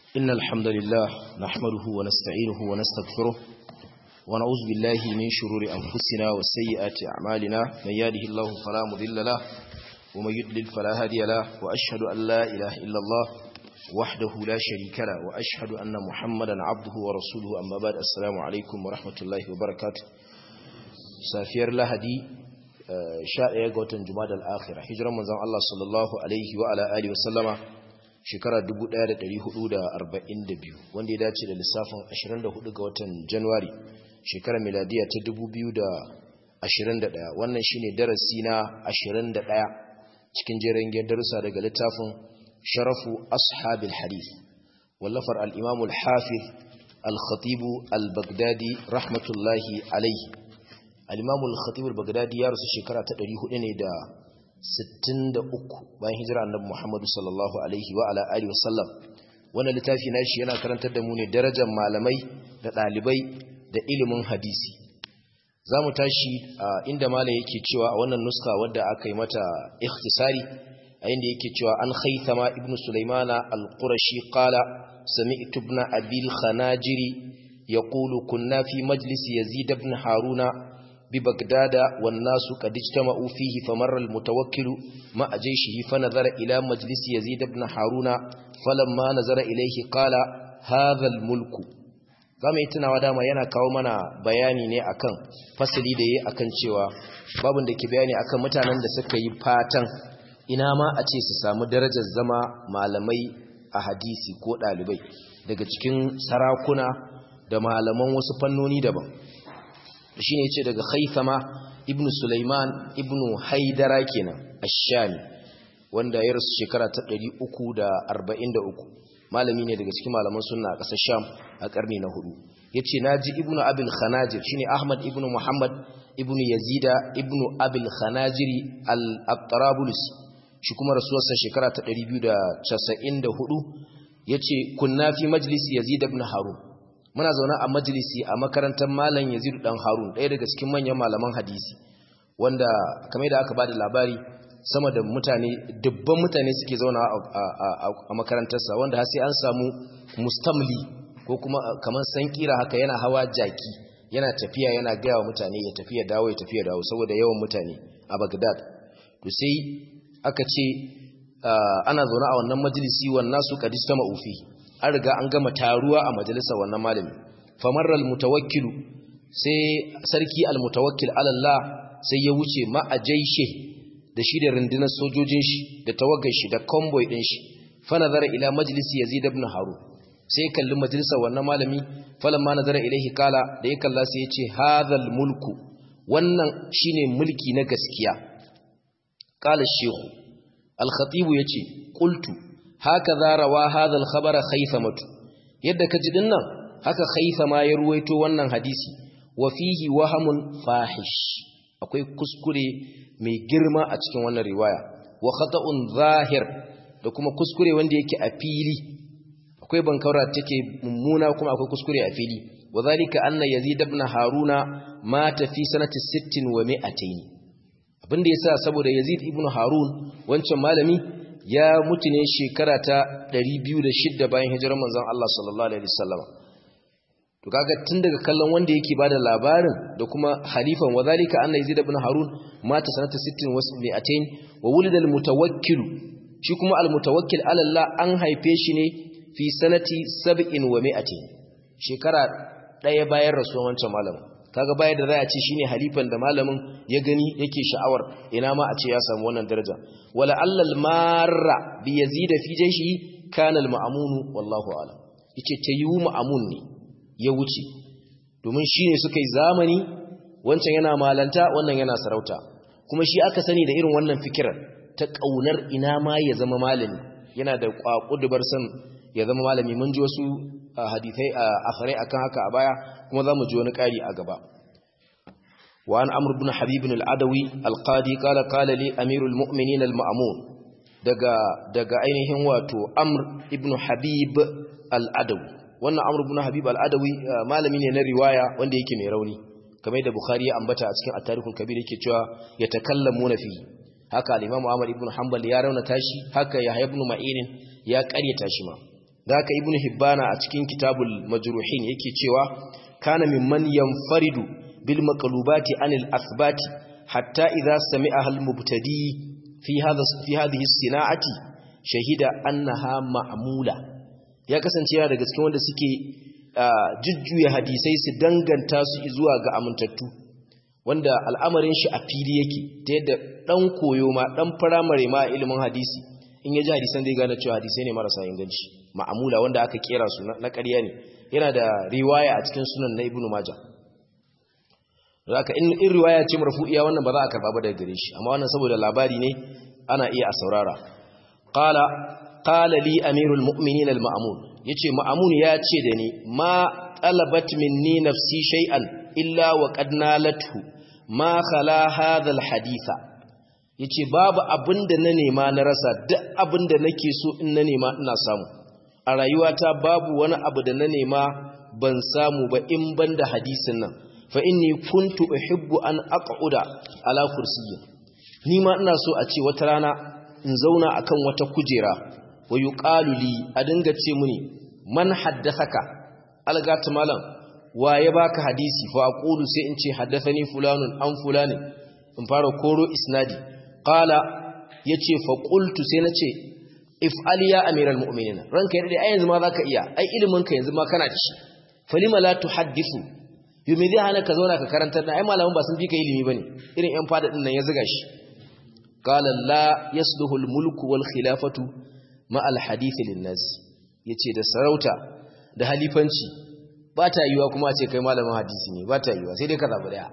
إن الحمد لله نحمده ونستعينه ونستغفره ونعوذ بالله من شرور أنفسنا وسيئات أعمالنا من يهده الله فلا مضل له ومن يضلل فلا هادي له وأشهد أن لا إله إلا الله وحده لا شريك له وأشهد أن محمدا عبده ورسوله أما بعد السلام عليكم ورحمة الله وبركاته سافير لهدي شاء قوتن جماد الآخرة هجرة من الله صلى الله عليه وعلى آله وسلم shekara 1442 wanda ya dace da lissafin 24 ga watan Januwari shekarar miladiya ta 2021 wannan shine darasi na 21 cikin jerin darussa daga littafin Sharafu Ashabil Hadith wallafar al-Imam al-Hafiz al-Khatib al-Baghdadi rahmatullahi alayhi al-Imam al-Khatib al-Baghdadi ya rasu shekara ta 400 ne da 63 bayan hijira annabi Muhammad sallallahu alaihi wa ala alihi wasallam wannan littafi nashi yana karantar da mu ne darajar malamai da dalibai da ilimin hadisi zamu tashi inda malai yake cewa a wannan nuska wadda aka yi mata ikhtisari a inda yake cewa an khaythama ibnu sulaimana al-qurashi qala sami'tu ibn abil khanajiri yaqulu kunna fi majlis yazid ibn haruna ببغداد والناس قد اجتمعوا فيه فمر المتوكل مع جيشه فنظر إلى مجلس يزيد بن هارون فلما نظر إليه قال هذا الملك zamu yi tunawa dama yana kawo mana bayani ne akan fasali da yayi akan cewa babun da ke bayani akan mutanen da suka yi fatan ina ma a ce su samu darajar zama malamai a hadisi ko dalibai daga cikin sarakuna da malaman wasu fannoni daban shi ne ce daga haithama ibn Sulaiman ibn Haidara kenan ash-Shami wanda ya rasu shekara ta 343 malami ne daga cikin malaman sunna a ƙasar Sham a ƙarni na hudu yace naji ibn Abil Khanajir shine Ahmad ibn Muhammad ibn Yazida ibn Abil Khanajiri al-Tarabulsi shi kuma rasuwarsa shekara ta 294 yace kunna fi majlis Yazid ibn Harun muna zaune a majalisi a makarantar malam Yazid dan Harun ɗaya daga cikin manyan malaman hadisi wanda kamar da aka bada labari sama da mutane dubban mutane suke zauna a makarantarsa wanda har sai an samu mustamli ko kuma kamar sankira haka yana hawa jaki yana tafiya yana gaya wa mutane ya tafiya dawo ya tafiya dawo saboda yawan mutane a Baghdad to sai aka ce ana zaune a wannan majalisi wannan su qadistama ufi an riga an gama taruwa a majalisar wannan malami famarra almutawakkilu sai sarki almutawakkil alallah sai ya wuce ma a jaishe da shi da rundunar sojojin shi da tawagar shi da convoy din shi fa nazara ila majlisi yazid ibn harun sai ya kalli majalisar wannan malami falamma nazara ilaihi kala da ya kalla sai ya ce hadhal mulku wannan shine mulki na gaskiya qala shehu al-khatib yace qultu haka rawa hadal khabara khaythamatu yadda kaji dinnan haka khaythama ya ruwaito wannan hadisi wa fihi wahamun fahish akwai kuskure mai girma a cikin wannan riwaya wa khata'un zahir da kuma kuskure wanda yake a fili akwai bankaura take mummuna kuma akwai kuskure a fili wa zalika anna yazid ibn haruna mata fi sanati 60 wa 200 abinda yasa saboda yazid ibn harun wancan malami ya mutu ne shekara ta 206 bayan hijirar manzon Allah sallallahu alaihi wasallam to kaga tun daga kallon wanda yake bada labarin da kuma halifan wadhalika anna yazid ibn harun mata sanata 60 wa 200 wa wulida almutawakkil shi kuma almutawakkil ala Allah an haife shi ne fi sanati 70 wa 200 shekara daya bayan rasuwan wancan malamin kaga bayar da za a ce shine halifan da malamin ya gani yake sha'awar ina ma a ce ya samu wannan daraja wala allal marra bi yazida fi jayshi kana al ma'mun wallahu a'lam yace tayu ma'mun ne ya wuce domin shine suka yi zamani wancan yana malanta wannan yana sarauta kuma shi aka sani da irin wannan fikirar ta kaunar ina ma ya zama malami yana da kwakudubar san ya zama malami mun ji wasu hadithai akhirai akan haka a baya kuma zamu ji wani ƙari a gaba wa an amr ibn habib al-adawi al-qadi qala qala li amirul mu'minin al-ma'mun daga daga ainihin wato amr ibn habib al-adawi wannan amr ibn habib al-adawi malami ne na riwaya wanda yake mai rauni kamar da bukhari ya ambata a cikin at-tarikhul kabir yake cewa yatakallamuna fi haka al-imam ahmad ibn hanbal ya raunata shi haka yahya ibn ma'in ya ƙaryata shi ma da haka ibn hibbana a cikin kitabul majruhin yake cewa kana mimman yanfaridu bil maqlubati anil athbati hatta idza sami'a al mubtadi fi hadha fi hadhihi sina'ati shahida annaha ma'mula ya kasance yana daga cikin wanda suke jujjuya hadisai su danganta su zuwa ga amintattu wanda al'amarin shi a fili yake ta yadda dan koyo ma dan firamare ma ilimin hadisi in ya ji hadisan zai gane cewa hadisai ne marasa inganci ma'amula wanda aka kera su na ƙarya ne yana da riwaya a cikin sunan na ibnu maja zaka in in riwaya ce marfu'iya wannan ba za a karba ba daga gare shi amma wannan saboda labari ne ana iya a saurara qala qala li amirul mu'minin al ma'mun yace ma'mun ya ce da ni ma talabat minni nafsi shay'an illa wa qad nalathu ma khala hadha al haditha yace babu abinda na nema na rasa duk abinda nake so in na nema ina samu a rayuwata babu wani abu da na nema ban samu ba in banda hadisin nan fa inni kuntu uhibbu an aq'uda ala kursiyyin ni ma ina so a ce wata rana in zauna akan wata kujera wa yuqalu li a dinga ce muni man haddathaka algata malam wa ya baka hadisi fa aqulu sai in ce haddathani fulanun an fulani in fara koro isnadi qala yace fa qultu sai nace if'al ya amiral mu'minin ranka yadda ai yanzu ma zaka iya ai ilimin ka yanzu ma kana da shi falima la tuhaddithu yumi zai hana ka zauna ka karantar da ai malaman ba sun fi ka ilimi bane irin yan fada din nan ya zuga shi qala la yasluhu al mulku wal khilafatu ma al hadith lin nas yace da sarauta da halifanci ba ta yiwa kuma a ce kai malamin hadisi ne ba ta yiwa sai dai ka zabi daya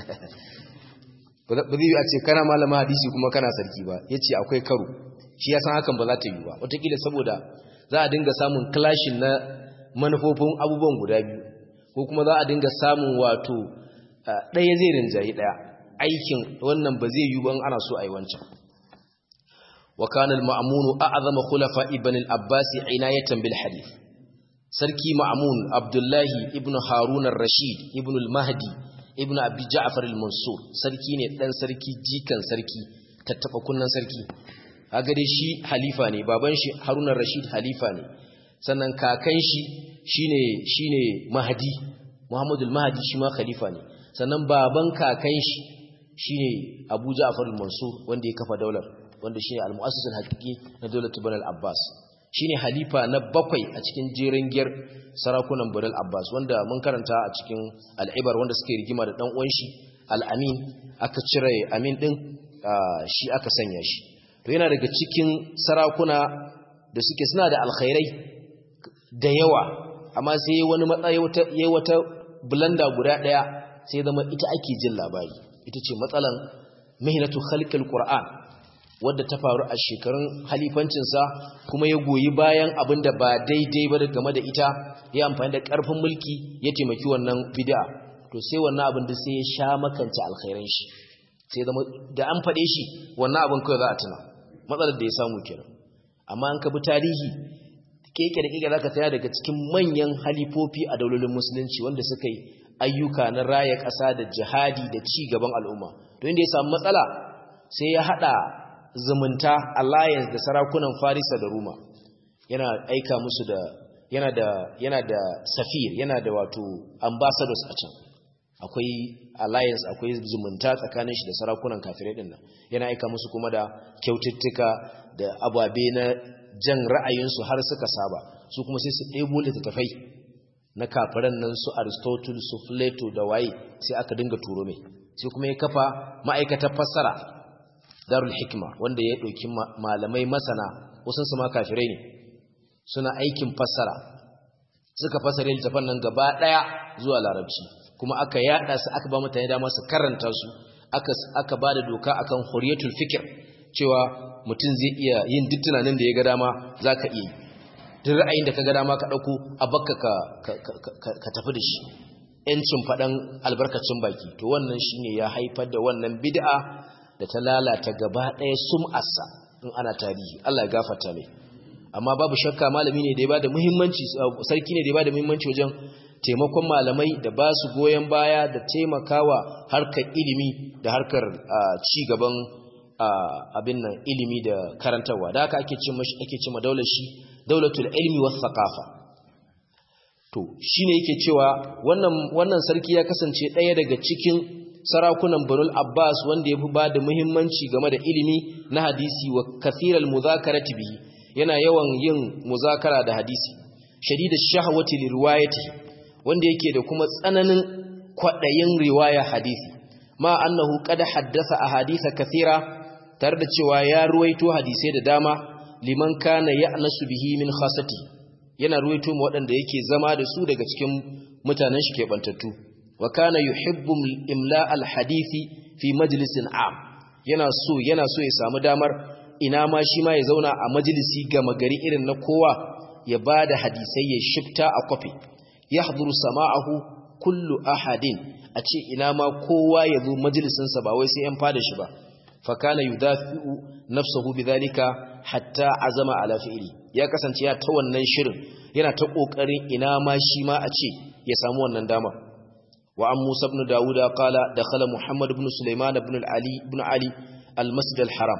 ba zai yi a ce kana malamin hadisi kuma kana sarki ba yace akwai karo shi ya san hakan ba za ta yi ba wataƙila saboda za a dinga samun clashin na manufofin abubuwan guda biyu ko kuma za a dinga samun wato ɗaya zai rinjayi ɗaya aikin wannan ba zai yi ban ana so a yi wancan wa kana al-ma'munu a'zama khulafa ibn al-abbas inayatan bil hadith sarki ma'mun abdullahi ibn harun ar-rashid ibn al-mahdi ibn abi ja'far al-mansur sarki ne dan sarki jikan sarki tattaba kunnan sarki kaga dai shi halifa ne baban shi harun ar-rashid halifa ne sannan kakan shi shine shine mahdi muhammadul mahdi shi ma khalifa ne sannan baban kakan shi shine abu ja'far al-mansur wanda ya kafa daular wanda shine al-mu'assis al-haqiqi na daular bani al-abbas shine halifa na bakwai a cikin jerin giyar sarakunan bani al-abbas wanda mun karanta a cikin al-ibar wanda suke rigima da dan uwan shi al-amin aka cire amin din shi aka sanya shi to yana daga cikin sarakuna da suke suna da alkhairai da yawa amma sai wani matsayi wata yayi wata blanda guda daya sai zama ita ake jin labari ita ce matsalan mihnatu khalqil qur'an wadda ta faru a shekarun halifancinsa kuma ya goyi bayan abin da ba daidai ba game da ita ya amfani da karfin mulki ya taimaki wannan bid'a to sai wannan abin da sai ya sha makance alkhairan shi sai zama da an faɗe shi wannan abin kawai za a tuna matsalar da ya samu kenan amma an ka bi tarihi keke da keke zaka tsaya daga cikin manyan halifofi a daulolin musulunci wanda suka yi ayyuka na raya ƙasa da jihadi da ci gaban al'umma to inda ya samu matsala sai ya hada zumunta alliance da sarakunan Farisa da Roma yana aika musu da yana da yana da safir yana da wato ambassadors a can akwai alliance akwai zumunta tsakanin shi da sarakunan kafirai din nan yana aika musu kuma da kyaututtuka da ababe na jan ra'ayinsu har suka saba su kuma sai su ɗebo littattafai na kafiran nan su Aristotle su Plato da waye sai aka dinga turo mai sai kuma ya kafa ma'aikatar fassara Darul Hikma wanda ya ɗauki malamai masana wasu su ma kafirai ne suna aikin fassara suka fassara littafan nan gaba ɗaya zuwa larabci kuma aka yada su aka ba mutane dama su karanta su aka aka bada doka akan huriyatul fikr cewa mutum zai iya yin duk tunanin da ya ga dama zaka iya duk ra'ayin da ka ga dama ka dauko a bakka ka ka tafi da shi yancin fadan albarkacin baki to wannan shine ya haifar da wannan bid'a da ta lalata gaba ɗaya sum'arsa in ana tarihi Allah ya gafarta mai amma babu shakka malami ne da ya bada muhimmanci sarki ne da ya bada muhimmanci wajen taimakon malamai da ba su goyon baya da taimakawa harkar ilimi da harkar ci gaban abin nan ilimi da karantarwa da haka ake ce ake ce daular shi daulatul ilmi was thaqafa to shine yake cewa wannan wannan sarki ya kasance ɗaya daga cikin sarakunan Banul Abbas wanda yafi bada muhimmanci game da ilimi na hadisi wa kathiral muzakarati bihi yana yawan yin muzakara da hadisi shadidash shahwati lirwayati wanda yake da kuma tsananin kwadayin riwaya hadisi ma annahu qad haddatha ahaditha kathira tare da cewa ya ruwaito hadisai da dama liman kana ya'nasu bihi min khasati yana ruwaito mu waɗanda yake zama da su daga cikin mutanen shi kebantattu wa kana yuhibbu imla al-hadisi fi majlisin am yana so yana so ya samu damar ina ma shi ma ya zauna a majalisi gama gari irin na kowa ya bada hadisai ya shifta a kwafi yahduru sama'ahu kullu ahadin a ce ina ma kowa ya zo majalisinsa ba wai sai yan fada shi ba fa kana yudafi'u nafsuhu bidhalika hatta azama ala fi'li ya kasance ya ta wannan shirin yana ta kokarin ina ma shi ma a ce ya samu wannan dama wa an Musa ibn Dawuda qala dakhala Muhammad ibn Sulaiman ibn Ali ibn Ali al-Masjid al-Haram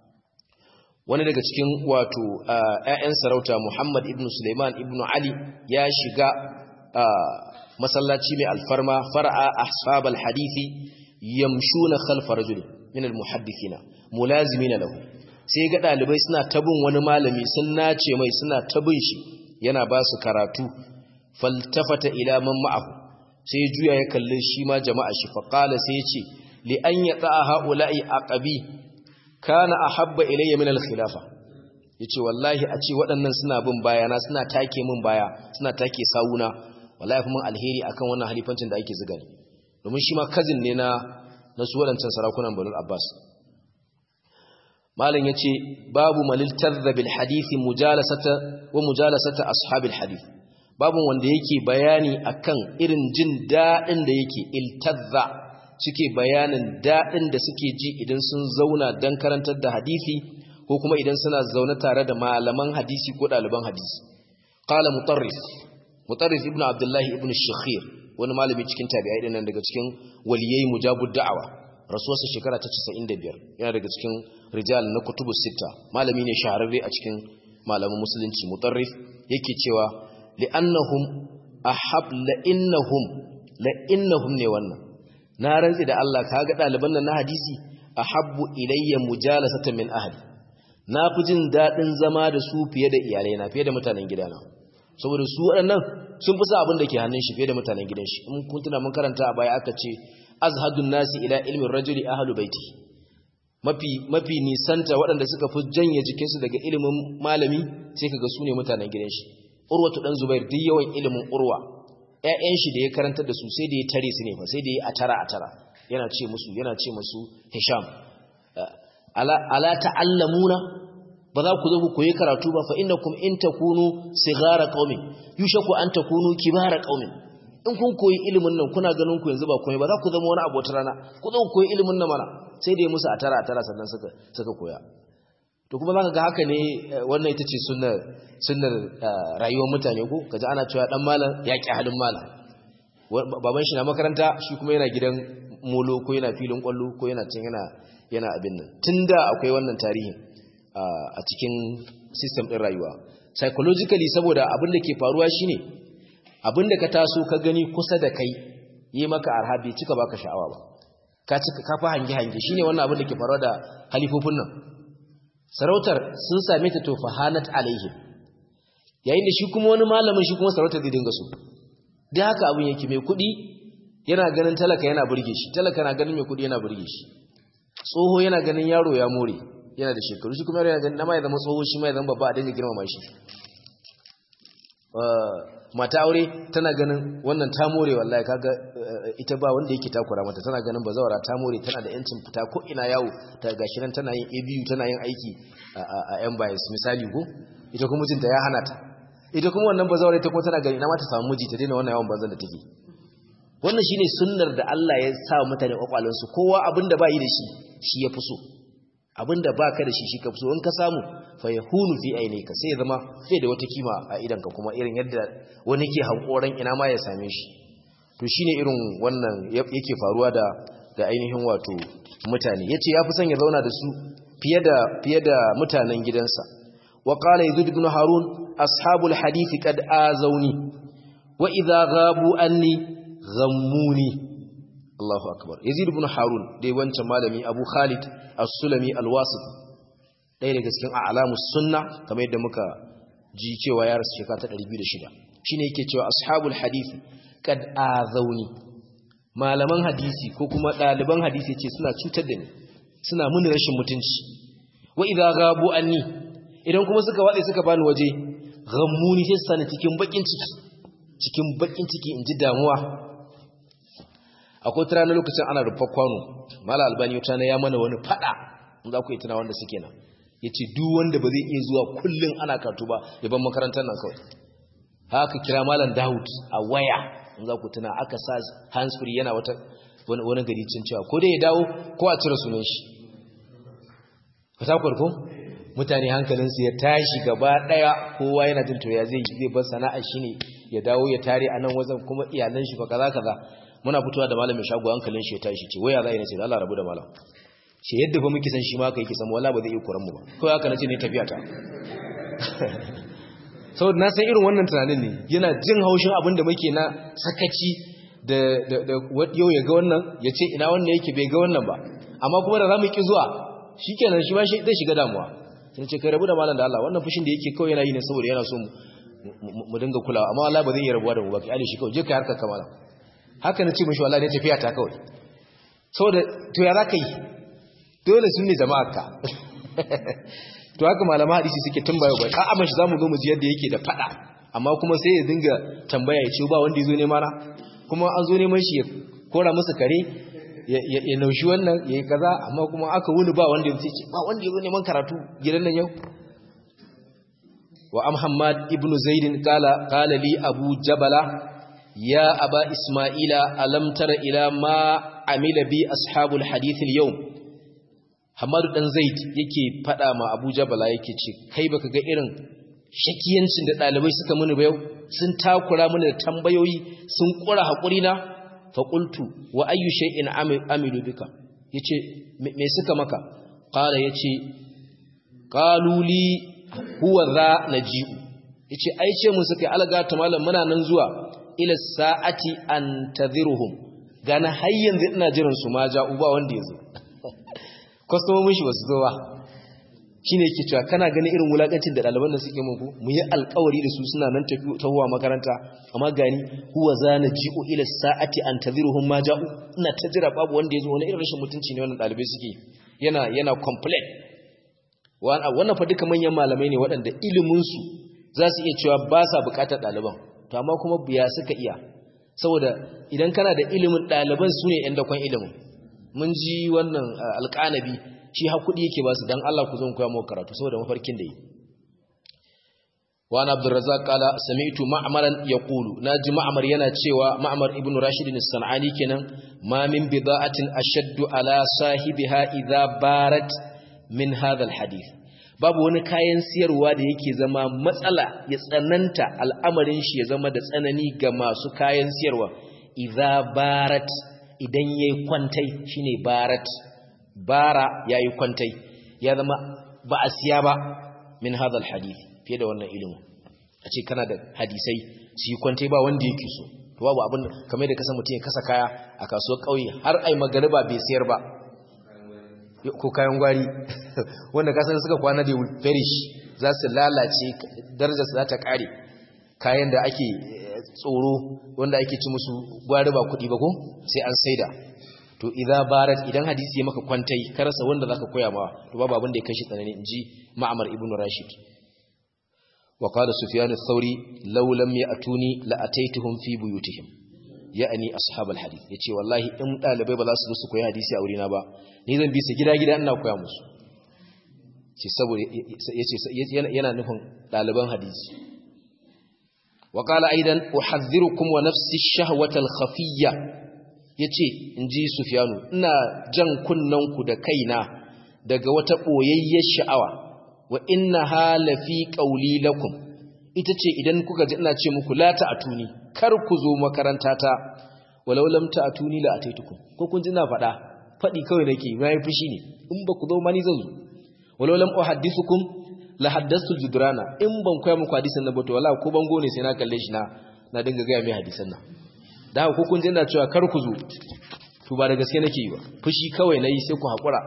wani daga cikin wato ƴaƴan sarauta Muhammad ibn Sulaiman ibn Ali ya shiga masallaci mai alfarma far'a ashabal hadisi yamshuna khalfa rajulin min al-muhaddithina mulazimina lahu sai ga dalibai suna tabin wani malami sun nace mai suna tabin shi yana ba su karatu faltafata ila man ma'ahu sai juya ya kalle shi ma jama'a shi fa qala sai ya ce li an yata haula'i aqabi kana ahabba ilayya min al-khilafa yace wallahi a ce waɗannan suna bin bayana suna take min baya suna take sawuna wallahi kuma alheri akan wannan halifancin da ake ziga domin shi ma cousin ne na na su waɗancan sarakunan Banu Abbas malam yace babu malil tadhza bil hadisi mujalasata wa mujalasata ashabil hadith babu wanda yake bayani akan irin jin dadin da yake iltadza suke bayanin dadin da suke ji idan sun zauna dan karantar da hadisi ko kuma idan suna zaune tare da malaman hadisi ko ɗaliban hadisi qala mutarrif mutarrif ibnu abdullahi ibnu shakhir wani malami cikin tabi'ai dinnan daga cikin waliyai mujabud da'awa rasuwarsa shekara ta 95 yana daga cikin rijal na kutubus sita malami ne shahararre a cikin malaman musulunci mutarrif yake cewa li'annahum ahab la innahum la innahum ne wannan na rantsi da Allah kaga ɗaliban nan na hadisi ahabbu ilayya mujalasatan min ahli na fi jin daɗin zama da su fiye da iyalai na fiye da mutanen gidana saboda su waɗannan sun fi sa abin da ke hannun shi fiye da mutanen gidan shi in kun tuna mun karanta a baya aka ce azhadun nasi ila ilmin rajuli ahlu baiti mafi mafi nisanta waɗanda suka fi janye jikinsu daga ilimin malami sai kaga su ne mutanen gidan shi urwatu dan zubair duk yawan ilimin urwa ƴaƴan shi da ya karantar da su sai da ya tare su ne fa sai da ya atara atara yana ce musu yana ce musu hisham ala ala ta'allamuna ba za ku zo ku koyi karatu ba fa innakum in takunu sighara qaumin yushaku an takunu kibara qaumin in kun koyi ilimin nan kuna ganin ku yanzu ba komai ba za ku zama wani abu wata rana ku zo ku koyi ilimin nan mana sai dai musu a tara a tara sannan suka suka koya to kuma zaka ga haka ne wannan ita ce sunnar sunnar rayuwar mutane ko kaji ana cewa dan malam ya ki halin malam baban shi na makaranta shi kuma yana gidan molo ko yana filin kwallo ko yana cin yana yana abin nan tunda akwai wannan tarihin a cikin system ɗin rayuwa psychologically saboda abin da ke faruwa shine abin da ka taso ka gani kusa da kai yi maka arha bai cika baka sha'awa ba ka cika ka fa hange hange shine wannan abin da ke faruwa da halifofin nan sarautar sun same ta to fahanat alaihim yayin da shi kuma wani malamin shi kuma sarautar zai dinga so dai haka abin yake mai kuɗi yana ganin talaka yana burge shi talaka na ganin mai kuɗi yana burge shi tsoho yana ganin yaro ya more yana da shekaru shi kuma yana ganin nama ya zama tsoho shi ma ya zama babba a dinga girmama shi mata aure tana ganin wannan ta more wallahi kaga ita ba wanda yake takura mata tana ganin bazawara ta more tana da yancin fita ko ina yawo ta gashi nan tana yin ABU tana yin aiki a yan bias misali ko ita kuma mijinta ya hana ta ita kuma wannan bazawara ita kuma tana gani ina ma ta samu miji ta daina wannan yawan banzan da take wannan shine sunnar da Allah ya sa mutane kwakwalansu kowa abinda ba yi da shi shi ya fi so abinda baka da shi shi ka so in ka samu fa yahunu fi ainika sai ya zama sai da wata kima a idanka kuma irin yadda wani ke hankoran ina ma ya same shi to shine irin wannan yake faruwa da da ainihin wato mutane yace yafi son ya zauna da su fiye da fiye da mutanen gidansa wa qala yazid ibn harun ashabul hadisi kad azauni wa idza ghabu anni ghammuni Allahu akbar Yazid ibn Harun dai wancan malami Abu Khalid As-Sulami Al-Wasit ɗaya daga cikin a'lamus sunna kamar yadda muka ji cewa ya rasu shekara ta 206 shine yake cewa ashabul hadisi kad azauni malaman hadisi ko kuma ɗaliban hadisi ce suna cutar da ni suna muni rashin mutunci wa idza gabu anni idan kuma suka wade suka bani waje ghammuni sai sani cikin bakin ciki cikin bakin ciki inji damuwa akwai tara na lokacin ana rufa kwano mala albani wata na ya mana wani fada in za ku yi tuna wanda suke nan yace duk wanda ba zai iya zuwa kullun ana karatu ba ya ban makarantar nan kawai haka kira malam Dawud a waya in za ku tuna aka sa hands free yana wata wani gari cin cewa ko dai ya dawo ko a cire sunan shi fata ko mutane hankalinsu ya tashi gaba daya kowa yana jin to ya zai zai bar sana'ar shi ne ya dawo ya tare a nan wajen kuma iyalan shi fa kaza kaza muna fitowa da malamin shago hankalin shi ya tashi ce waya za a yi nace Allah rabu da malam ce yadda ba muke san shi ma kai ki san wallahi ba zai iya kuran mu ba ko haka nace ne tafiya ta saboda na san irin wannan tunanin ne yana jin haushin abin da muke na sakaci da yau ya ga wannan ya ce ina wannan yake bai ga wannan ba amma kuma da za mu ki zuwa shi kenan shi ma zai shiga damuwa sun ce kai rabu da malam da Allah wannan fushin da yake kawai yana yi ne saboda yana so mu dinga kulawa amma Allah ba zai iya rabuwa da mu ba ki ali shi kawai je kai harkar kamala haka na ce mishi wallahi ne tafiya ta kawai saboda to ya za ka yi dole sun ne jama'ar ka to haka malama hadisi suke tambaya bai a amma shi zamu zo mu ji yadda yake da fada amma kuma sai ya dinga tambaya ya ce ba wanda yazo neman na kuma an zo neman shi ya kora musu kare ya naushi wannan ya yi kaza amma kuma aka wuni ba wanda ya ce ba wanda yazo neman karatu gidan nan yau wa am hammad ibnu zaid qala qala li abu jabala ya aba isma'ila alam tara ila ma amila bi ashabul hadith al-yawm Hamadu dan Zaid yake fada ma Abu Jabala yake ce kai baka ga irin shakiyancin da dalibai suka muni ba yau sun takura mini da tambayoyi sun kura hakuri na fa qultu wa ayyu shay'in amilu bika yace me suka maka qala yace qalu li huwa za naji'u yace ai ce mu suka alga ta malam muna nan zuwa ila sa'ati antadhiruhum gana har yanzu ina jiran su ma ja'u ba wanda yazo kwastomomin shi ba su zo ba shi ne ke cewa kana ganin irin wulakancin da ɗaliban da suke muku mu yi alkawari da su suna nan tahowa makaranta amma gani huwa za na ji'o ila sa'ati an taziruhun ma ja'u ina ta jira babu wanda ya zo wani irin rashin mutunci ne wannan ɗalibai suke yana yana complain wannan fa duka manyan malamai ne waɗanda iliminsu za su iya cewa ba sa buƙatar ɗaliban to amma kuma biya suka iya saboda idan kana da ilimin ɗaliban su ne ‘yan dakon ilimin mun ji wannan alƙanabi shi haƙuɗi yake ba su don Allah ku zan koya mawa karatu saboda mafarkin da yi wani abdurrazak kala sami'tu ma'amaran ya ƙulu na ji ma'amar yana cewa ma'amar ibn rashidin sana'ani kenan ma min bida'atin ashaddu ala sahibiha idza barat min hadha alhadith babu wani kayan siyarwa da yake zama matsala ya tsananta al'amarin shi ya zama da tsanani ga masu kayan siyarwa idza barat idan yayi kwantai shine barat bara yayi kwantai ya zama ba a siya ba min hadha alhadith fiye da wannan ilimin a ce kana da hadisai su yi kwantai ba wanda yake so to babu abin kamar da kasa mutum ya kasa kaya a kasuwar kauye har ai magariba bai sayar ba ko kayan gwari wanda kasar suka kwana da perish za su lalace darajar su za ta kare kayan da ake tsoro wanda ake ci musu gwari ba kuɗi ba ko sai an saida to idza barat idan hadisi ya maka kwantai karasa wanda zaka koya ma to babu abin da ya kashi tsanani inji ma'amar ibnu rashid wa qala sufyan ath-thawri law lam ya'tuni la ataituhum fi buyutihim ya'ani ashabul hadith yace wallahi in dalibai ba za su zo su koyi hadisi a wurina ba ni zan bi su gida gida ina koya musu ce saboda yace yana nufin daliban hadisi wa qala aidan uhadhdhirukum wa nafsi ash-shahwata al-khafiyya yace inji sufyanu ina jan kunnanku da kaina daga wata boyayyar sha'awa wa inna halafi qawli lakum ita ce idan kuka ji ina ce muku la ta'tuni kar ku zo makaranta ta walau lam ta'tuni la ataitukum ko kun ji na faɗa faɗi kawai nake mai fushi ne in ba ku zo ma ni zan zo walau lam uhaddithukum la haddathul judrana in ban koya muku hadisan nan ba to wallahi ko bango ne sai na kalle shi na na dinga ga mai hadisan nan da haka kun jinda cewa kar ku zo to ba da gaske nake yi ba fushi kawai nayi sai ku hakura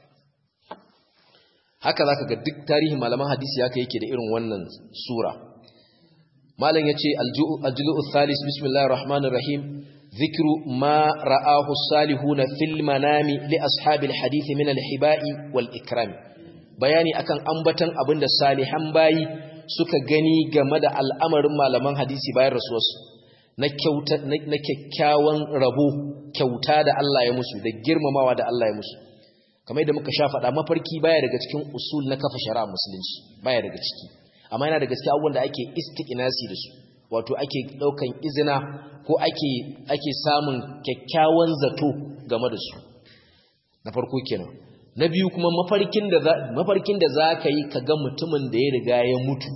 haka zaka ga duk tarihin malaman hadisi haka yake da irin wannan sura malam yace al-julu' thalis bismillahir rahmanir rahim dhikru ma ra'ahu salihuna fil manami li ashabil hadith min al-hiba'i wal ikram bayani akan ambatan abinda salihan bayi suka gani game da al'amarin malaman hadisi bayan rasuwarsu na kyauta na kyakkyawan rabo kyauta da Allah ya musu da girmamawa da Allah ya musu kamar yadda muka sha faɗa mafarki baya daga cikin usul na kafa shari'a musulunci baya daga ciki amma yana daga cikin abubuwan da ake istiqnasi da su wato ake daukan izina ko ake ake samun kyakkyawan zato game da su na farko kenan na biyu kuma mafarkin da mafarkin da zaka yi kaga mutumin da ya riga ya mutu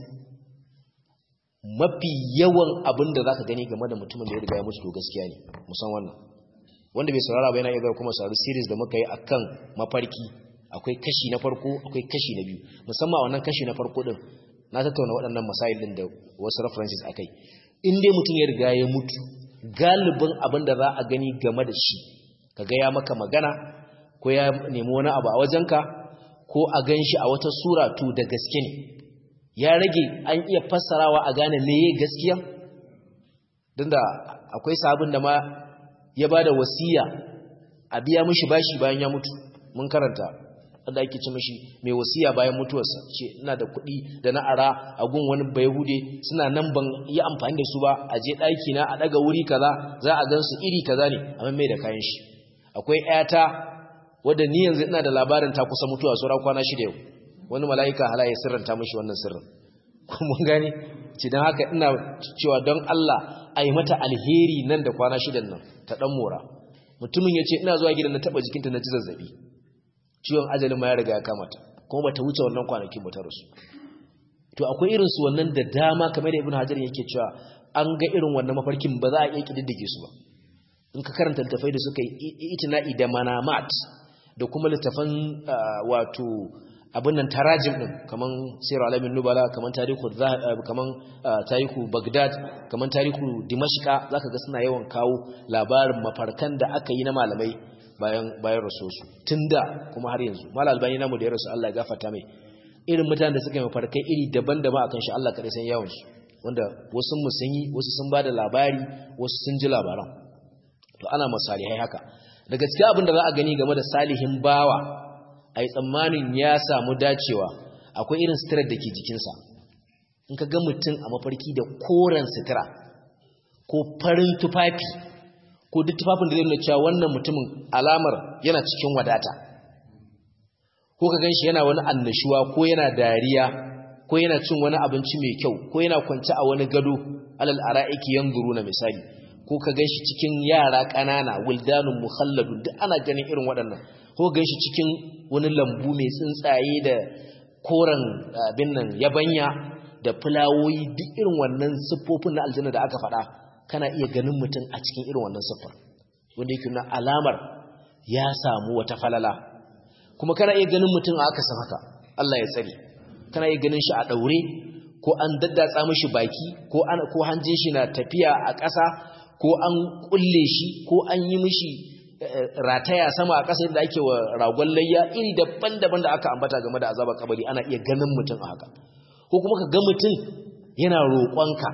mafi yawan abin da zaka gani game da mutumin da ya riga ya mutu to gaskiya ne musan wannan wanda bai saurara ba yana iya kuma sauri series da muka yi akan mafarki akwai kashi na farko akwai kashi na biyu musamman wannan kashi na farko din na tattauna waɗannan masail din da wasu references akai in dai mutum ya riga ya mutu galibin abin da za a gani game da shi kaga ya maka magana ko ya nemi wani abu a wajenka ko a gan shi a wata sura to da gaske ne ya rage an iya fassarawa a gane meye gaskiya don da akwai sabon da ma ya ba da wasiya a biya mishi bashi bayan ya mutu mun karanta wanda ake ci mishi mai wasiya bayan mutuwarsa ce ina da kuɗi da na ara a gun wani bayahude suna nan ban yi amfani da su ba a je ɗaki na a ɗaga wuri kaza za a gan su iri kaza ne amma mai da kayan shi akwai ƴata wadda ni yanzu ina da labarin ta kusa mutuwa sauran kwana shida yau wani mala'ika hala ya sirranta mishi wannan sirrin mun gane ci don haka ina cewa don Allah a yi mata alheri nan da kwana shidan nan ta ɗan mora mutumin ya ce ina zuwa gidan na taɓa jikinta na ji zazzaɓi ciwon ajalin ma ya riga ya kamata kuma ba ta wuce wannan kwanakin ba ta rasu to akwai irin su wannan da dama kamar da ibn hajar yake cewa an ga irin wannan mafarkin ba za a iya kididdige su ba in ka karanta littafai da suka yi itina'i da manamat da kuma littafan wato abin nan tarajim din kaman sirar alamin nubala kaman tarihu kaman tarihu bagdad kaman tarihu dimashqa zaka ga suna yawan kawo labarin mafarkan da aka yi na malamai bayan bayan rasosu tunda kuma har yanzu mal albani namu da ya rasu Allah ya gafarta mai irin mutanen da suka yi mafarkai iri daban-daban akan shi Allah kadai san yawan su wanda wasu mu sun yi wasu sun bada labari wasu sun ji labaran to ana masalihai haka daga cikin abin da za a gani game da salihin bawa a yi tsammanin ya samu dacewa akwai irin sitirar da ke jikinsa in ka ga mutum a mafarki da koren sitira ko farin tufafi ko duk tufafin da zai nuna cewa wannan mutumin alamar yana cikin wadata ko ka ganshi yana wani annashuwa ko yana dariya ko yana cin wani abinci mai kyau ko yana kwance a wani gado alal ara'iki yanzuru na misali ko ka ganshi cikin yara ƙanana wildanun mukhalladun duk ana ganin irin waɗannan ko ganshi cikin wani lambu mai tsuntsaye da koren abin nan yabanya da fulawoyi duk irin wannan siffofin na aljanna da aka faɗa kana iya ganin mutum a cikin irin wannan siffar wanda yake na alamar ya samu wata falala kuma kana iya ganin mutum a aka san haka Allah ya tsare kana iya ganin shi a daure ko an daddatsa mishi baki ko an ko hanjin shi na tafiya a ƙasa ko an kulle shi ko an yi mishi rataya sama a ƙasa da ake wa ragon layya iri daban-daban da aka ambata game da azabar kabari ana iya ganin mutum a haka ko kuma ka ga mutum yana roƙonka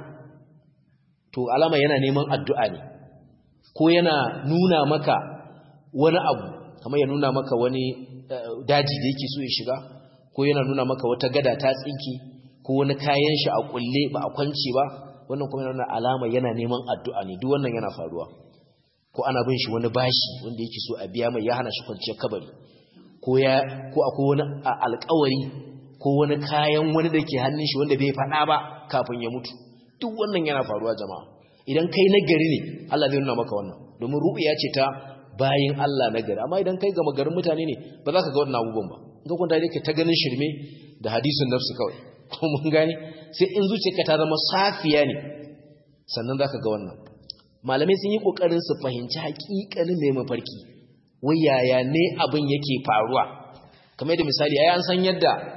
to alama yana neman addu'a ne ko yana nuna maka wani abu kamar ya nuna maka wani daji da yake so ya shiga ko yana nuna maka wata gada ta tsinki ko wani kayan shi a kulle ba a kwance ba wannan kuma yana alama yana neman addu'a ne duk wannan yana faruwa ko ana bin shi wani bashi wanda yake so a biya mai ya hana shi kwanciyar kabari ko ya ko akwai wani alƙawari ko wani kayan wani da ke hannun shi wanda bai faɗa ba kafin ya mutu duk wannan yana faruwa jama'a idan kai nagari ne Allah zai nuna maka wannan domin ru'ya ce ta bayin Allah nagari amma idan kai gama garin mutane ne ba za ka ga wannan abubuwan ba in ka kwanta dai ta ganin shirme da hadisin nafsu kawai ko mun gane sai in zuciyarka ta zama safiya ne sannan za ka ga wannan malamai sun yi kokarin su fahimci hakikanin mai mafarki wai yaya ne abin yake faruwa kamar da misali ai an san yadda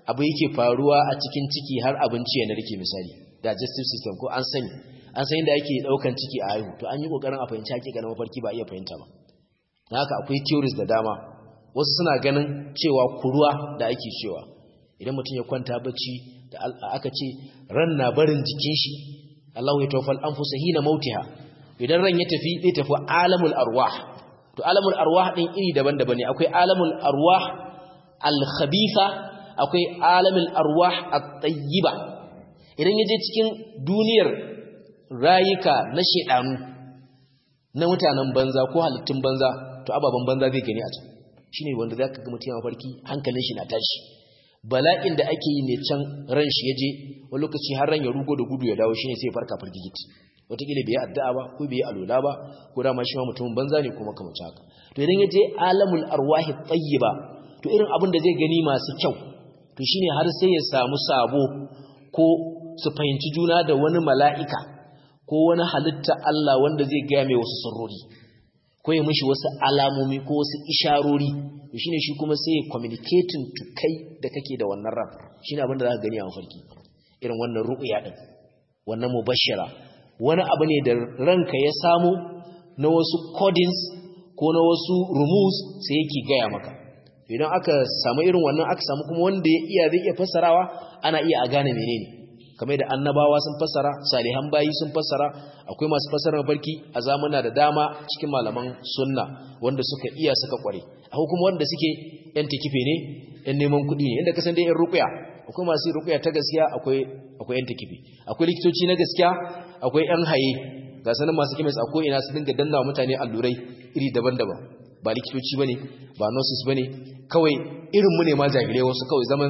abu yake faruwa a cikin ciki har abinci ya narke misali digestive system ko an sani an san inda ake daukan ciki a haihu to an yi kokarin a fahimci hakikanin mafarki ba iya fahimta ba dan haka akwai theories da dama wasu suna ganin cewa kuruwa da ake cewa idan mutum ya kwanta bacci da aka ce ran na barin jikin shi Allahu ya tawaffal anfusa hina mautiha idan ran ya tafi zai tafi alamul arwah to alamul arwah din iri daban-daban ne akwai alamul arwah al-khabitha akwai alamul arwah at-tayyiba idan yaje cikin duniyar rayuka na shedanu na mutanen banza ko halittun banza to ababan banza zai gani a can shine wanda zaka ga mutum farki hankalin shi na tashi bala'in da ake yi ne can ran shi yaje wani lokaci har ran ya rugo da gudu ya dawo shine sai farka fargigiti wataƙila bai yi addu'a ba ko bai yi alola ba ko dama shi ma mutumin banza ne kuma kamar haka to idan ya je alamul arwahi tayyiba to irin abin da zai gani masu kyau to shine har sai ya samu sabo ko su fahimci juna da wani mala'ika ko wani halitta Allah wanda zai gaya mai wasu sirrori ko ya mishi wasu alamomi ko wasu isharori to shine shi kuma sai ya communicating to kai da kake da wannan ran shine abin da za ka gani a mafarki irin wannan ru'ya din wannan mubashshara wani abu ne da ranka ya samu na wasu codings ko na wasu rumus sai yake gaya maka idan aka samu irin wannan aka samu kuma wanda ya iya zai iya fassarawa ana iya a gane menene kamar da annabawa sun fassara salihan bayi sun fassara akwai masu fassara mafarki a zamana da dama cikin malaman sunna wanda suka iya suka kware akwai kuma wanda suke yan tikife ne yan neman kuɗi ne inda kasan dai yan ruqya akwai masu ruqya ta gaskiya akwai akwai yan tikife akwai likitoci na gaskiya akwai yan haye ga sanin masu kemis akwai ina su dinga danna mutane allurai iri daban-daban ba likitoci bane ba nurses bane kawai irin mu ne ma jahilai wasu kawai zaman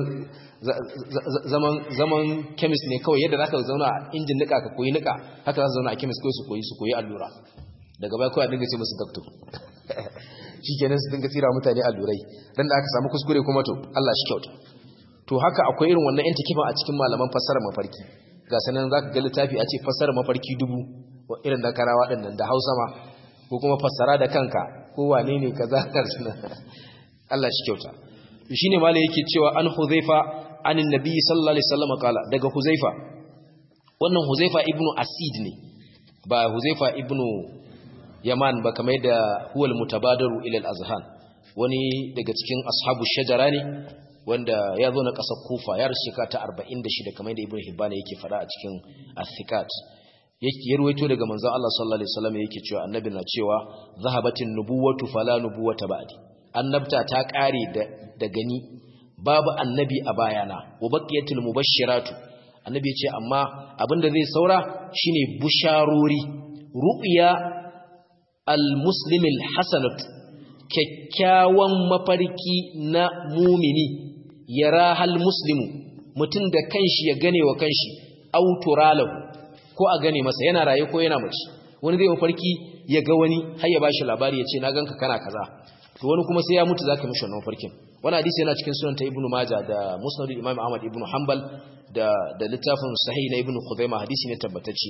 zaman zaman chemist ne kawai yadda zaka zauna a injin nika ka koyi nika haka za su zauna a chemist kawai su koyi su koyi allura daga baya kawai a dinga ce musu doctor shikenan su dinga tsira mutane allurai dan da aka samu kuskure kuma to Allah shi kyauta to haka akwai irin wannan intikifa a cikin malaman fassara mafarki ga sanan zaka ga littafi a ce fassara mafarki dubu irin da karawa dinnan da Hausa ma ko kuma fassara da kanka ko wane ne kaza karsuna Allah shi kyauta shine malai yake cewa an Huzaifa anin Nabi sallallahu alaihi wasallam kala daga Huzaifa wannan Huzaifa ibnu Asid ne ba Huzaifa ibnu Yaman ba kamar da huwal mutabadaru ila al-azhan wani daga cikin ashabu shajara ne wanda ya zo na ƙasar Kufa ya rasu shekara ta 46 kamar da Ibn Hibban yake faɗa a cikin Athiqat ya ruwaito daga manzon Allah sallallahu alaihi wasallam yake cewa annabi na cewa zahabatin nubuwatu fala nubuwata ba'di annabta ta kare da da gani babu annabi a bayana wa baqiyatul mubashshiratu annabi ce amma abinda zai saura shine busharori ru'ya al-muslimil hasanat kyakkyawan mafarki na mumini yara hal muslimu mutum da kanshi ya gane wa kanshi auturalahu ko a gane masa yana raye ko yana mace wani zai mafarki ya ga wani har ya bashi labari ya ce na ganka kana kaza to wani kuma sai ya mutu zaka mishi wannan mafarkin wani hadisi yana cikin sunan ta ibnu majah da musnad imam ahmad ibnu hanbal da da littafin sahih na ibnu khuzaimah hadisi ne tabbatacce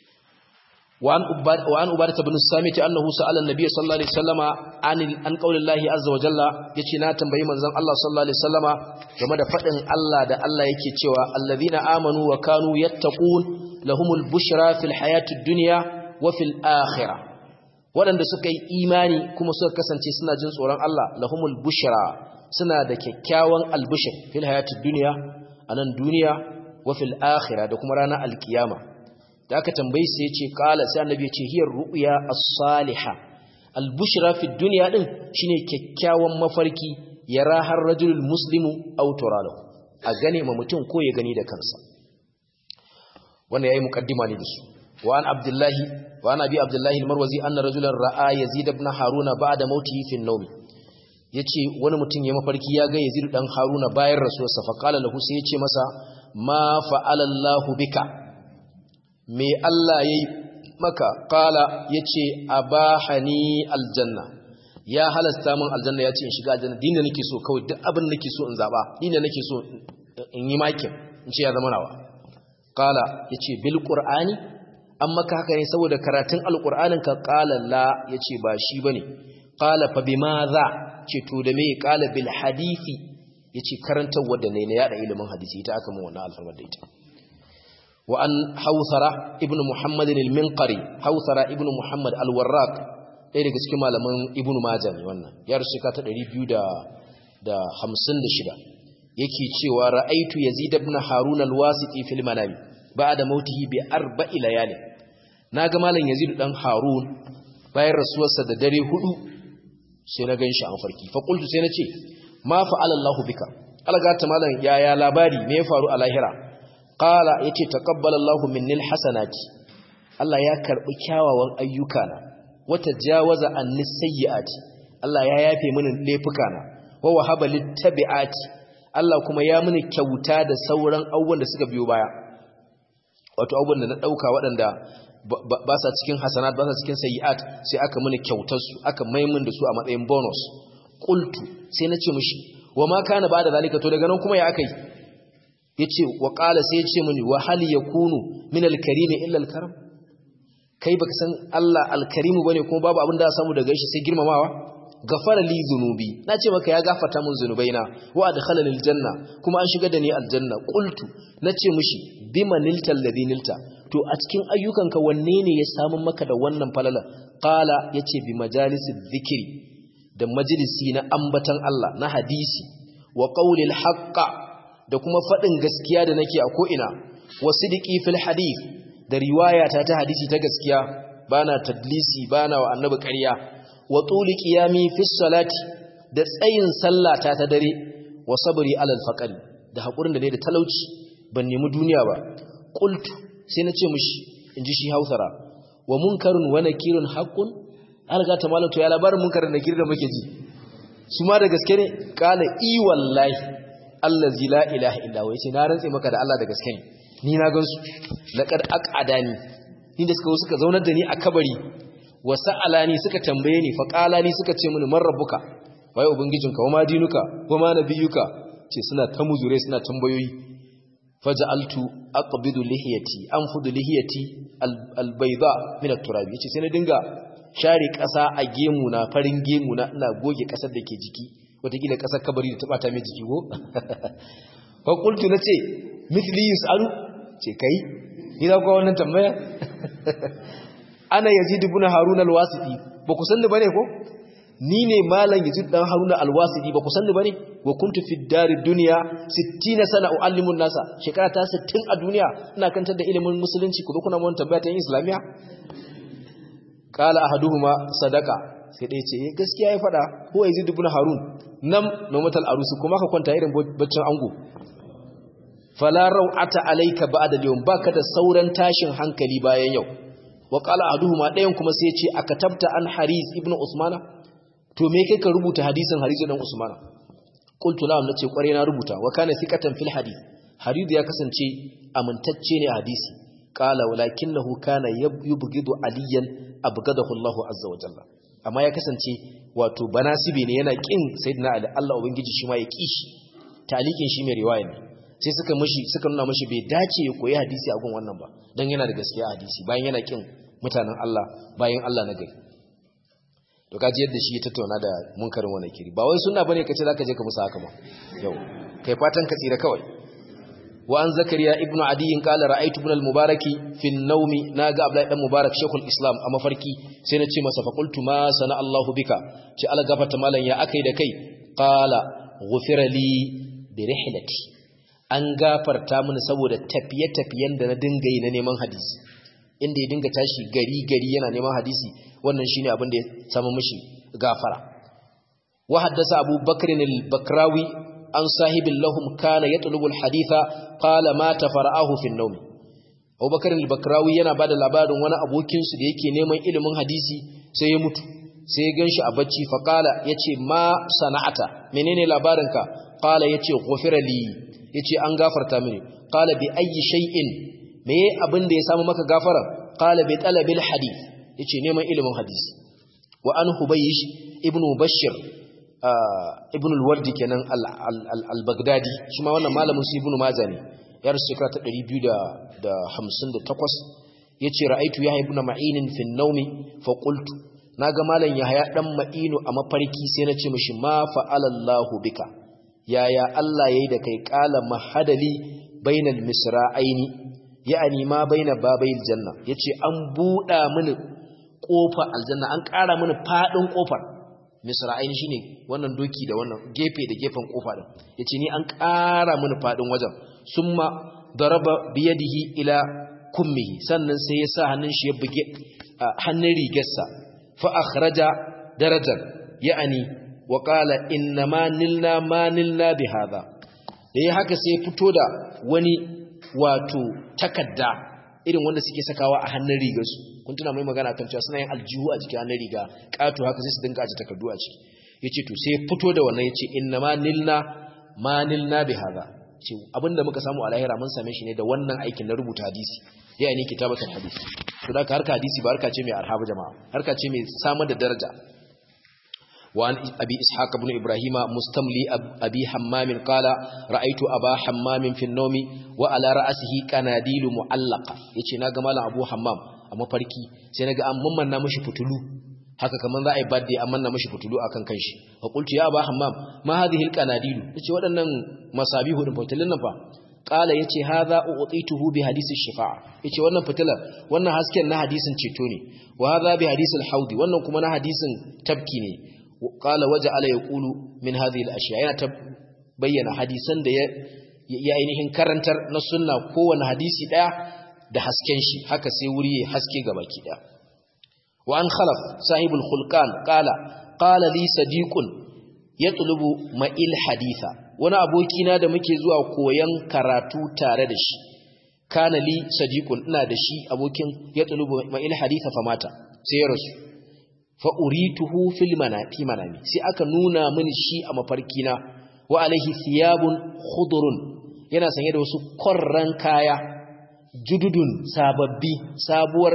وعن أباد وعن أبادة بن الصامت أنه سأل النبي صلى الله عليه وسلم عن عن قول الله عز وجل yace na tambayi manzon Allah sallallahu alaihi wasallama game da fadin Allah da Allah yake cewa allazina amanu wa kanu yattaqun lahumul bushra fil hayatid dunya wa fil akhirah wadanda suka yi imani kuma suka kasance suna jin tsoron Allah lahumul bushra suna da kyakkyawan albushir fil hayatid dunya anan duniya wa fil akhirah da kuma ranar alkiyama da aka tambayi sai ya ce kala sai annabi ya ce hiyar ru'ya as-salihah al-bushra fi dunya din shine kyakkyawan mafarki yara har rajulul muslimu aw turalahu a gane ma mutum ko ya gani da kansa wannan yayi muqaddima ne dasu wa an abdullahi wa an abi abdullahi al-marwazi anna rajulan ra'a yazid ibn haruna ba'da mautihi fi an-nawm yace wani mutum ya mafarki ya ga yazid dan haruna bayan rasuwarsa fa qala lahu sai yace masa ma fa'ala Allahu bika me Allah ya yi maka kala ya ce a ba hani aljanna ya halasta min aljanna ya ce in shiga aljanna dina nake so kawai duk abin nake so in zaɓa dina nake so in yi makin in ce ya zama nawa kala ya ce bil ƙur'ani an maka haka ne saboda karatun alƙur'anin ka kala la ya ce ba shi ba ne kala fa bi ma za ce to da me kala bil hadithi yace karantawa da ne na yada ilimin hadisi ita aka mun wannan alfarmar da ita wa an hawthara ibnu muhammad al-minqari hawthara ibnu muhammad al-warraq ɗaya daga cikin malaman ibnu majah ne wannan ya rasu ka ta 256 yake cewa ra'aitu yazid ibn harun al-wasiti fil manami ba'da mautihi bi arba'i layali naga malam yazid dan harun bayan rasuwarsa da dare hudu sai na ganshi an farki fa qultu sai nace ma fa'ala Allahu bika alga ta malam yaya labari me ya faru a lahira qala yace taqabbala Allahu minni al-hasanati Allah ya karbi kyawawan ayyukana wata jawaza anni sayyi'ati Allah ya yafe mini laifukana wa wahaba littabi'ati Allah kuma ya mini kyauta da sauran abubuwan da suka biyo baya wato abubuwan da na dauka waɗanda ba sa cikin hasanat ba sa cikin sayi'at sai aka mini kyautar su aka maimin da su a matsayin bonus qultu sai na ce mishi wa ma kana ba da zalika to daga nan kuma ya akai yace wa qala sai ya ce mini wa hal yakunu min al-karim illa al-karam kai baka san Allah al-karim bane kuma babu abin da ya samu daga shi sai girmamawa gafara li zunubi na ce maka ya gafarta mun zunubaina wa adkhalani aljanna kuma an shiga da ni aljanna qultu nace mishi bima nilta alladhi nilta to a cikin ayyukanka wanne ne ya samu maka da wannan falala qala yace bi majalisi dhikri da majalisi na ambatan Allah na hadisi wa qawlil haqqa da kuma fadin gaskiya da nake a ko ina wa sidqi fil hadith da riwayata ta hadisi ta gaskiya bana tadlisi bana wa annabi ƙarya wa tuli qiyami fi salati da tsayin sallata ta dare wa sabri alal faqri da hakurin da ne da talauci ban nemi duniya ba qultu sai nace mishi inji shi hausara wa munkarun wa nakirun haqqun alga ta malato ya labarin munkarin nakir da muke ji su ma da gaske ne qala i wallahi allazi la ilaha illa huwa yace na rantse maka da Allah da gaske ne ni na gansu laqad aqadani ni da suka suka zaunar da ni a kabari wa sa'alani suka tambaye ni faqalani suka ce mini man rabbuka waye ubangijinka wa ma dinuka wa ma nabiyuka ce suna ta muzure suna tambayoyi faj'altu aqbidu lihiyati anfudu lihiyati albayda min at-turab yace sai na dinga share kasa a gemu na farin gemu na ina goge kasar da ke jiki wataƙila kasar kabari da ta bata mai jiki ko fa qultu nace mithli yus'alu ce kai ni za ku wannan tambaya ana yazid ibn harun al-wasiti ba ku san ni bane ko ni ne malam yazid dan harun al-wasiti ba ku san ni bane wa kuntu fi dar dunya 60 sana uallimu nasa shekara ta 60 a duniya ina kantar da ilimin musulunci ku kuna mun tambaya ta yin islamiya qala ahaduhuma sadaqa sai dai ce gaskiya ya fada ko yazid ibn harun nam nomatal arusi kuma ka kwanta irin baccin ango fala rau'ata alayka ba'da al-yawm baka da sauran tashin hankali bayan yau wa qala ahaduhuma dayan kuma sai ya ce akatabta an haris ibnu usmana to me kai ka rubuta hadisin haris dan usmana qultu la nace kware na rubuta wa kana thiqatan fil hadith harid ya kasance amintacce ne a hadisi qala walakinahu kana yubghidu aliyan abghadahu Allah azza wa jalla amma ya kasance wato banasibi ne yana kin sayyidina ali Allah ubangiji shi ma ya kishi talikin shi mai riwaya ne sai suka mishi suka nuna mishi bai dace ya koyi hadisi a gun wannan ba dan yana da gaskiya hadisi bayan yana kin mutanen Allah bayan Allah na gari to kaji yadda shi ya tattauna da munkarin wannan kiri ba wai sunna bane kace zaka je ka musu haka ba yau kai fatan ka tsira kawai wa an zakariya ibnu adi qala ra'aytu ibn al-mubaraki fi an-nawmi naga abdullahi dan mubarak shaykhul islam a mafarki sai na ce masa fa qultu ma sana Allahu bika ce ala gafarta malan ya akai da kai qala ghufira li bi rihlati an gafarta mini saboda tafiye-tafiyen da na dinga yi na neman hadisi inda ya dinga tashi gari-gari yana neman hadisi wannan shine abin da ya samu mishi gafara wa haddasa Abu Bakr al-Bakrawi an sahibin lahum kana yatlubu al-haditha qala mata fara'ahu fi an-nawm Abu Bakr al-Bakrawi yana bada labarin wani abokin su da yake neman ilimin hadisi sai ya mutu sai ya ganshi a bacci fa qala yace ma sana'ata menene labarinka qala yace ghufira li yace an gafarta mini qala bi ayyi shay'in me abin da ya samu maka gafara qala bi talabil hadith yace neman ilimin hadisi wa an hubaysh ibn bashir ibn al-wardi kenan al-baghdadi shi ma wannan malamin su ibn majah ne ya rasu shekara ta 258 yace ra'aitu yahya ibn ma'in fi an-nawmi fa qultu naga malam yahya dan ma'inu a mafarki sai na ce mishi ma fa'ala Allahu bika yaya Allah yayi da kai qala mahadali bainal misra'aini ya'ani ma baina babayil janna yace an buda mini kofar aljanna an ƙara mini fadin kofar misra'aini shine wannan doki da wannan gefe da gefen kofa din yace ni an ƙara mini fadin wajen summa daraba biyadihi ila kummihi sannan sai ya sa hannun shi ya buge hannun rigarsa fa akhraja darajar ya'ani wa qala inna ma nilna ma nilna bi hadha da ya haka sai fito da wani wato takadda irin wanda suke sakawa a hannun rigarsu kun tuna mai magana kan cewa suna yin aljihu a jikin hannun riga kato haka sai su dinka aje takardu a ciki yace to sai fito da wannan yace inna ma nilna ma nilna bi hadha ce abinda muka samu a lahira mun same shi ne da wannan aikin na rubuta hadisi ya ne kitabatul hadisi to da harka hadisi ba harka ce mai arhaba jama'a harka ce mai samar da daraja وعن أبي إسحاق بن إبراهيم مستملي أبي حمام قال رأيت أبا حمام في النوم وعلى رأسه كناديل معلقة يتي ناغا مالا أبو حمام أما فركي سيناغا أمما نمشي فتلو haka kaman za a yi badde amma na mashi fitulu akan kanshi fa qultu ya aba hammam ma hadhihi alqanadilu yace waɗannan masabihu din fitilun nan fa qala yace hadha u'tituhu bi hadisi shifa'a yace wannan fitilar wannan hasken na hadisin ceto ne wa hadha bi hadisi alhaudi wannan kuma na hadisin tabki ne qala waja'ala yaqulu min hadhihi al-ashya yana ta bayyana hadisan da ya ainihin karantar na sunna kowane hadisi daya da hasken shi haka sai wuri ya haske gabaki daya wa an khalaf sahibul khulqan qala qala li sadiqun yatlubu ma'il haditha wani aboki na da muke zuwa koyan karatu tare da shi kana li sadiqun ina da shi abokin yatlubu ma'il haditha famata sai ya rasu fa'urituhu fil manati manami sai aka nuna mini shi a mafarkina wa alaihi thiyabun khudurun yana sanye da wasu korran kaya jududun sababbi sabuwar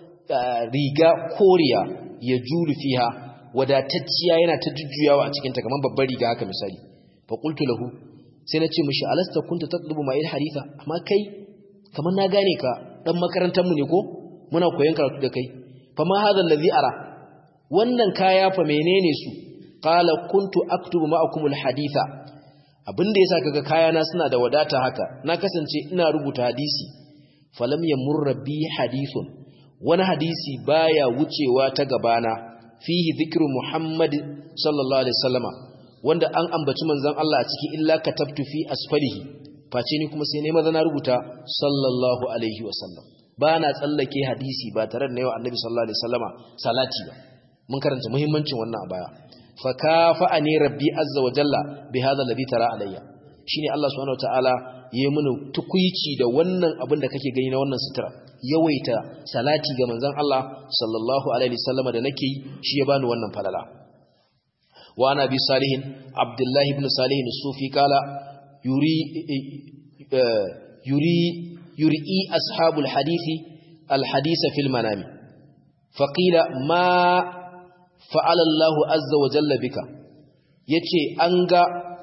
riga koriya ya julu fiha wadatacciya yana ta jujjuyawa a cikinta kamar babbar riga haka misali fa qultu lahu sai na ce mishi alasta kunta tatlubu ma'il haditha amma kai kamar na gane ka dan makarantar mu ne ko muna koyon karatu da kai fa ma hadha allazi ara wannan kaya fa menene su qala kuntu aktubu ma'akum alhaditha abinda yasa kaga kayana suna da wadata haka na kasance ina rubuta hadisi falam yamurra bi hadithun wani hadisi baya wucewa ta gabana fihi dhikru muhammad sallallahu alaihi wasallama wanda an ambaci manzon Allah a ciki illa katabtu fi asfalihi face ni kuma sai ne maza na rubuta sallallahu alaihi wasallam ba na tsallake hadisi ba tare da yawa annabi sallallahu alaihi wasallama salati ba mun karanta muhimmancin wannan a baya fa kafa'ani rabbi azza wa jalla bi hadha alladhi tara alayya shine Allah subhanahu wataala yayi mana tukuici da wannan abin da kake gani na wannan sutura yawaita salati ga manzon Allah sallallahu alaihi wasallam da nake shi ya bani wannan falala wa ana bi salihin abdullahi ibn salih as-sufi kala yuri yuri yuri ashabul hadisi al-hadisa fil manami faqila ma fa'ala Allahu azza wa jalla bika yace an ga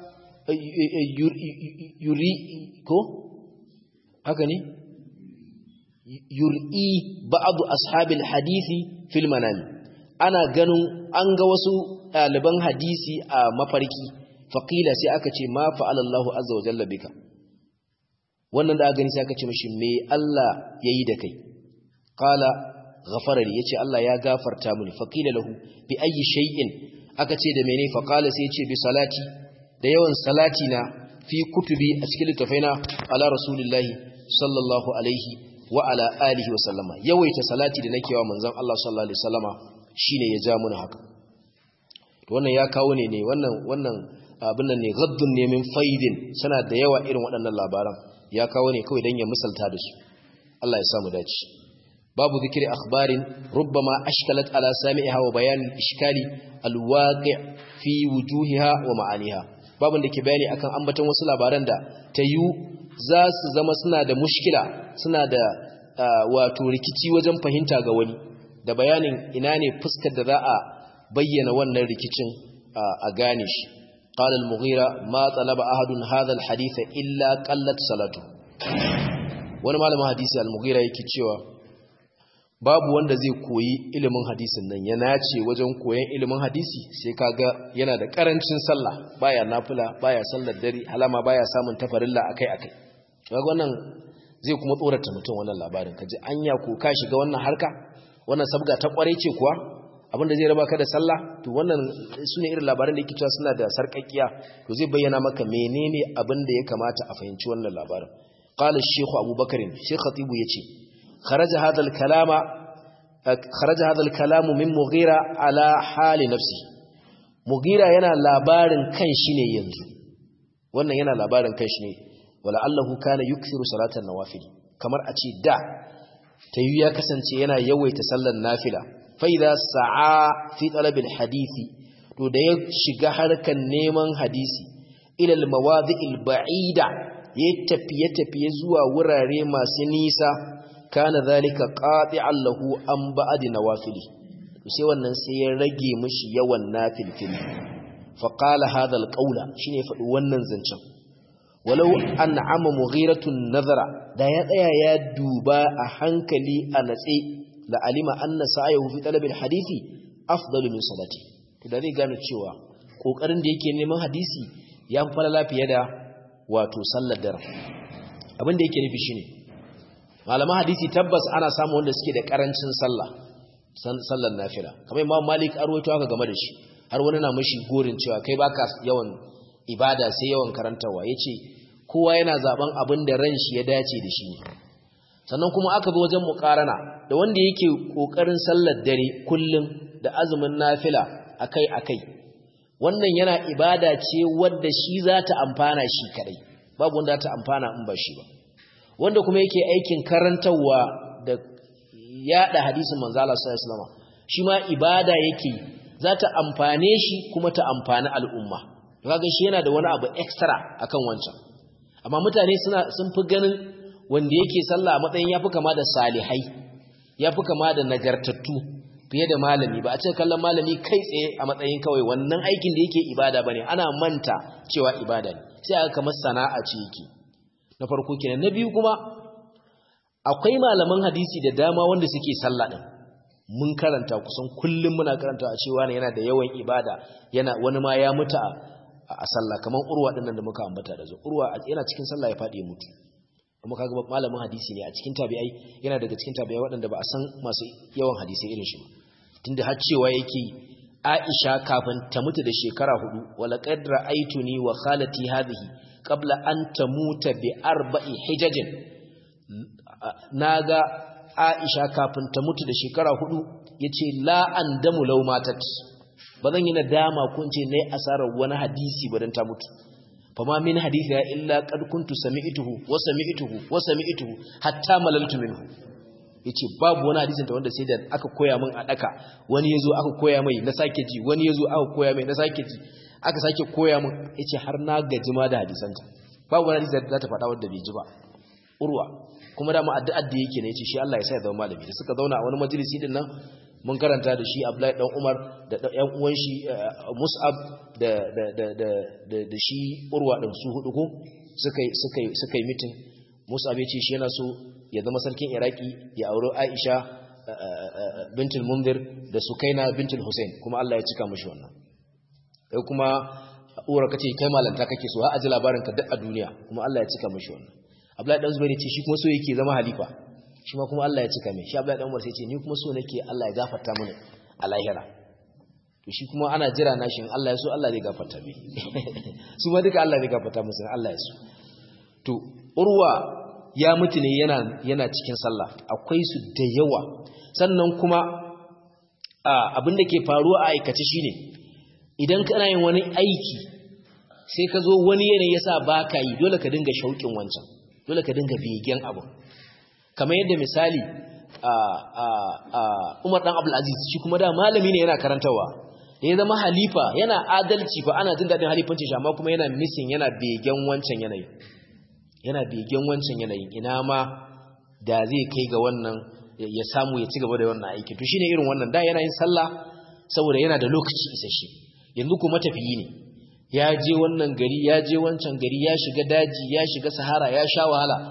yuri ko haka ne yur'i ba'du ashabil hadisi fil manami ana ganin an ga wasu ɗaliban hadisi a mafarki faqila sai aka ce ma fa'ala Allahu azza wa jalla bika wannan da aka gani sai aka ce mishi me Allah yayi da kai qala ghafara li yace Allah ya gafarta mini faqila lahu bi ayi shay'in aka ce da mene faqala sai yace bi salati da yawan salati na fi kutubi a cikin littafaina ala rasulillahi sallallahu alaihi wa ala alihi wa sallama yawaita salati da nake wa manzon Allah sallallahu alaihi wasallama shine ya ja mun haka to wannan ya kawo ne ne wannan wannan abin nan ne gaddun ne min faidin sana da yawa irin waɗannan labaran ya kawo ne kawai dan ya misalta da su Allah ya samu dace babu zikiri akhbarin rubbama ashkalat ala sami'iha wa bayan ishkali alwaqi' fi wujuhiha wa ma'aniha babun da ke bayani akan ambaton wasu labaran da tayu za su zama suna da mushkila suna da wato rikici wajen fahimta ga wani da bayanin ina ne fuskar da za a bayyana wannan rikicin a gane shi qala al-mughira ma talaba ahadun hadha al-hadith illa qallat salatu wani malamin hadisi al-mughira yake cewa babu wanda zai koyi ilimin hadisin nan ya nace wajen koyon ilimin hadisi sai kaga yana da karancin sallah baya nafila baya sallar dare halama baya samun tafarilla akai-akai kaga wannan zai kuma tsorata mutum wannan labarin kaji anya ko ka shiga wannan harka wannan sabga ta kware ce kuwa abinda zai raba ka da sallah to wannan sune irin labaran da yake cewa suna da sarkakkiya to zai bayyana maka menene abin da ya kamata a fahimci wannan labarin qala ash-shaykh abubakar shaykh khatibu yace kharaja hadha al-kalama kharaja hadha al-kalamu min mughira ala hali nafsi mughira yana labarin kanshi ne yanzu wannan yana labarin kanshi ne wala allahu kana yukthiru salatan nawafil kamar a ce da tayi ya kasance yana yawaita sallar nafila fa idza sa'a fi talab hadisi to da ya shiga harkan neman hadisi ila al-mawadi'il ba'ida ya tafiye tafiye zuwa wurare masu nisa kana zalika qati'an lahu an ba'd nawafili sai wannan sai ya rage mishi yawan nafilfili fa qala hadha al-qawla shine faɗi wannan zancen walau an'ama mughiratun nazara da ya tsaya ya duba a hankali a natse la alima anna sa'ahu fi talab al-hadisi afdalu min salati to da zai gane cewa kokarin da yake neman hadisi ya fi falala fiye da wato sallar dare abin da yake nufi shine malaman hadisi tabbas ana samu wanda suke da karancin sallah sallar nafila kamar imam malik arwaito haka game da shi har wani na mashi gorin cewa kai baka yawan ibada sai yawan karantawa yace kowa yana zaben abin da ran shi ya dace da shi sannan kuma aka zo wajen muqarana da wanda yake kokarin sallar dare kullum da azumin nafila akai akai wannan yana ibada ce wadda shi za ta amfana shi kadai babu wanda ta amfana in ba shi ba wanda kuma yake aikin karantarwa da yada hadisin manzo Allah sallallahu alaihi wasallam shi ma ibada yake za ta amfane shi kuma ta amfani al'umma kaga shi yana da wani abu extra akan wancan amma mutane suna sun fi ganin wanda yake sallah a matsayin yafi kama da salihai yafi kama da nagartattu fiye da malami ba a ce kallon malami kai tsaye a matsayin kawai wannan aikin da yake ibada bane ana manta cewa ibada ne sai aka kamar sana'a ce yake na farko kenan na biyu kuma akwai malaman hadisi da dama wanda suke sallah din mun karanta kusan kullum muna karanta a cewa ne yana da yawan ibada yana wani ma ya mutu a sallah kaman urwa din nan da muka ambata da zo urwa yana cikin sallah ya fadi ya mutu kuma kaga malamin hadisi ne a cikin tabi'ai yana daga cikin tabi'ai waɗanda ba a san masu yawan hadisi irin shi ba tunda har cewa yake Aisha kafin ta mutu da shekara hudu wala qad ra'aytuni wa khalati hadhihi qabla an tamuta bi arba'i hijajin naga Aisha kafin ta mutu da shekara hudu yace la andamu law matat bazan yi nadama kun ce nayi asarar wani hadisi badan ta mutu fama min hadisi ya illa qad kuntu sami'tuhu wa sami'tuhu wa sami'tuhu hatta malaltu minhu yace babu wani hadisin da wanda sai da aka koya min a daka wani yazo aka koya mai na sake ji wani yazo aka koya mai na sake ji aka sake koya min yace har na gaji ma da hadisanta babu wani hadisi da za ta faɗa wanda bai ji ba urwa kuma da ma addu'ar da yake ne yace shi Allah ya sa ya zama malami da suka zauna a wani majalisi din nan mun karanta da shi Abdullahi dan Umar da ɗan uwan shi Mus'ab da da da da da shi urwa din su hudu ko suka suka suka yi meeting Mus'ab ya ce shi yana so ya zama sarkin Iraki ya auri Aisha bintul Munzir da Sukaina bintul Hussein kuma Allah ya cika mishi wannan kai kuma uwar kace kai malanta kake so har aji labarin ka duk a duniya kuma Allah ya cika mishi wannan Abdullahi dan Zubair ce shi kuma so yake zama halifa shi ma kuma Allah ya cika mai shi Abdullahi dan Umar sai ce ni kuma so nake Allah ya gafarta mini a lahira to shi kuma ana jira na shi Allah ya so Allah zai gafarta mai su ma duka Allah zai gafarta musu Allah ya so to urwa ya mutu ne yana yana cikin sallah akwai su da yawa sannan kuma abin da ke faruwa a aikace shine idan kana yin wani aiki sai ka zo wani yanayi yasa baka yi dole ka dinga shauƙin wancan dole ka dinga begen abu kamar yadda misali Umar dan Abdul Aziz shi kuma da malami ne yana karantawa da ya zama halifa yana adalci fa ana jin dadin halifancin shi amma kuma yana missing yana begen wancan yanayin yana begen wancan yanayin ina ma da zai kai ga wannan ya samu ya ci gaba da wannan aiki to shine irin wannan da yana yin sallah saboda yana da lokaci isasshe yanzu kuma tafiyi ne ya je wannan gari ya je wancan gari ya shiga daji ya shiga sahara ya sha wahala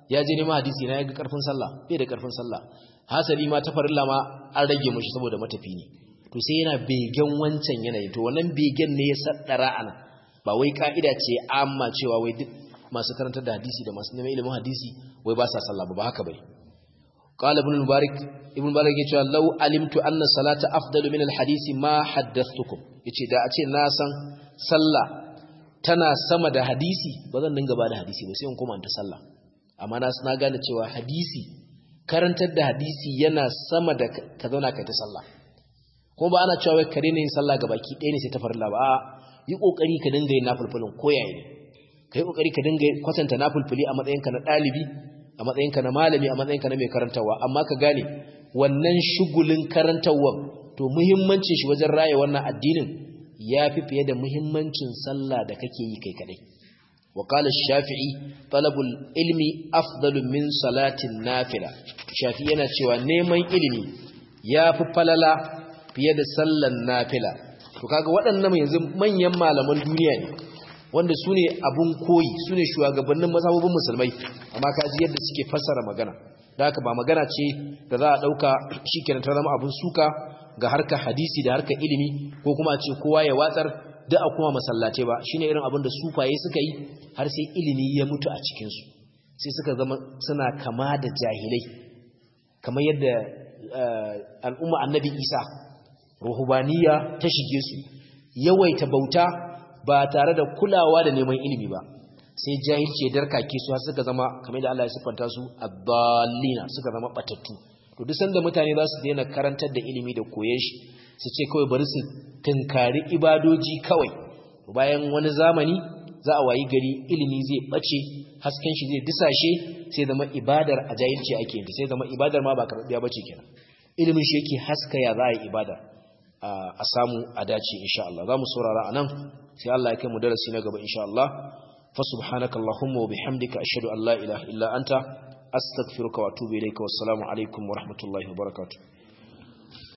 ya je neman hadisi na ya ga karfin sallah bai da karfin sallah hasali ma ta farilla ma an rage mashi saboda matafi ne to sai yana begen wancan yanayi to wannan begen ne ya saddara ana ba wai ka'ida ce amma cewa wai duk masu karantar da hadisi da masu neman ilimin hadisi wai ba sa sallah ba haka bai qala ibn mubarak ibn mubarak yace law alimtu anna salata afdalu min alhadisi ma haddathtukum yace da a ce na san sallah tana sama da hadisi ba zan dinga ba da hadisi ba sai in koma ta sallah amma na na gane cewa hadisi karantar da hadisi yana sama da ka zauna kai ta sallah kuma ba ana cewa wai ka daina yin sallah ga baki ɗaya ne sai ta farilla ba a yi kokari ka dinga yin nafulfulin koyaye ne ka yi kokari ka dinga kwatanta nafulfuli a matsayinka na ɗalibi a matsayinka na malami a matsayinka na mai karantarwa amma ka gane wannan shugulin karantarwar to muhimmancin shi wajen raya wannan addinin ya fi fiye da muhimmancin sallah da kake yi kai kadai wa qala shafi'i talabul ilmi afdalu min salatin nafila shafi'i yana cewa neman ilimi ya fi falala fiye da sallan nafila to kaga waɗannan yanzu manyan malaman duniya ne wanda su ne abun koyi su ne shugabannin mazhabobin musulmai amma ka ji yadda suke fassara magana da haka ba magana ce da za a ɗauka shi kenan ta zama abun suka ga harkar hadisi da harkar ilimi ko kuma a ce kowa ya watsar da a kuma masallace ba shine irin abin da sufaye suka yi har sai ilimi ya mutu a cikinsu sai suka zama suna kama da jahilai kamar yadda al'umma annabi isa ruhubaniya ta shige su yawaita bauta ba tare da kulawa da neman ilimi ba sai jahilci ya darkake su har suka zama kamar da Allah ya siffanta su adallina suka zama batattu to duk sanda mutane za su daina karantar da ilimi da koyon shi su ce kawai bari su tunkari ibadoji kawai bayan wani zamani za a wayi gari ilimi zai bace hasken shi zai disashe sai zama ibadar a jahilci ake yin sai zama ibadar ma ba karɓiya bace kenan ilimin shi yake haska ya za a yi ibada a samu a dace insha Allah za mu saurara a nan sai Allah ya kai mu darasi na gaba insha Allah fa subhanaka allahumma wa bihamdika ashhadu an la ilaha illa anta astaghfiruka wa atubu ilayka wassalamu alaikum wa rahmatullahi wa barakatuh